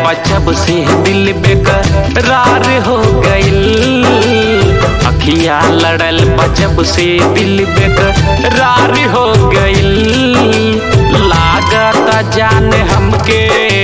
बचब से दिल बेकरार हो गइल अखिया लड़ल बचब से दिल बेकरार हो गइल लागत जान हमके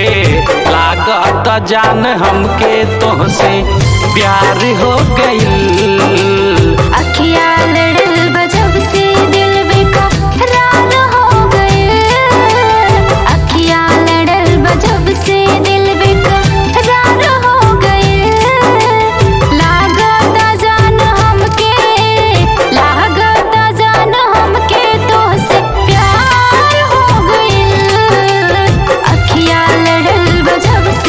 लागत जान हमके तोहसे प्यार हो गइल अखिया लड़ल बजब से दिल बेकरार हो गए अखिया लड़ल बजब से दिल बेकरार हो गए लागता जान हमके लागता जान हमके तोहसे प्यार हो गइल अखिया लड़ल बजब से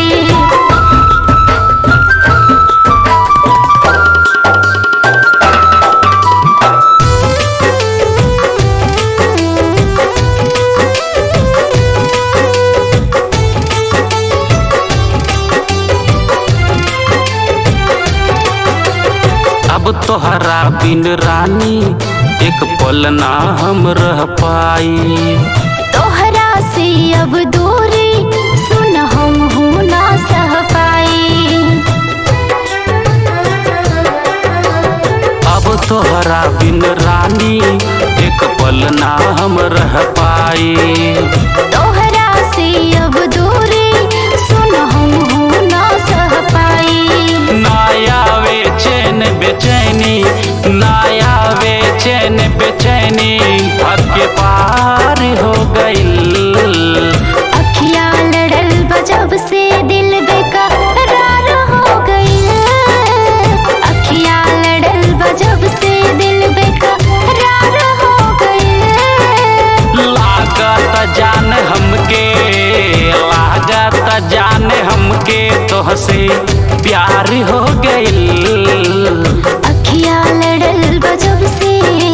अब तोहरा बिन रानी एक पल ना हम रह पाई तोहरा से अब दूरी सुन हम हूँ ना सह पाई अब तोहरा बिन रानी एक पल ना हम रह पाई तोहरा से अब दूरी सुन हम हूँ ना सह पाई नाया वे चैन बेचैनी नाया वे चैन बेचैनी हद के पार हो गइल अखिया लड़ल बजब से दिल बेकरार हो गई अखिया लड़ल बजब से दिल बेकरार हो गई लागत जान हमके लागत जान हमके तोहसे प्यार हो गइल अखिया लड़ल बजब से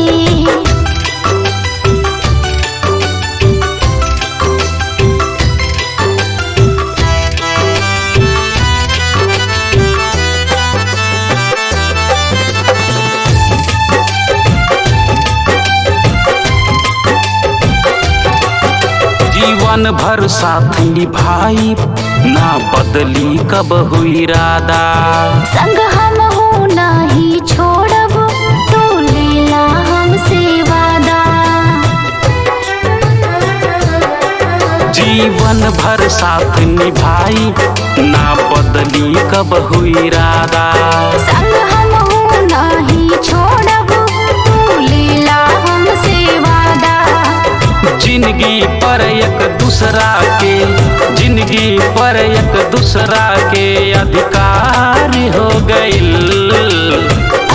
जीवन भर साथ निभाई ना बदली कब हुई इरादा संग हम हूँ नाही छोड़ब तू लेला हमसे वादा जीवन भर साथ निभाई ना बदली कब हुई इरादा संग हम हूँ नाही छोड़ब तू लेला हमसे वादा जिंदगी पर एक दूसरा के जिंदगी पर एक दूसरा के अधिकार हो गइल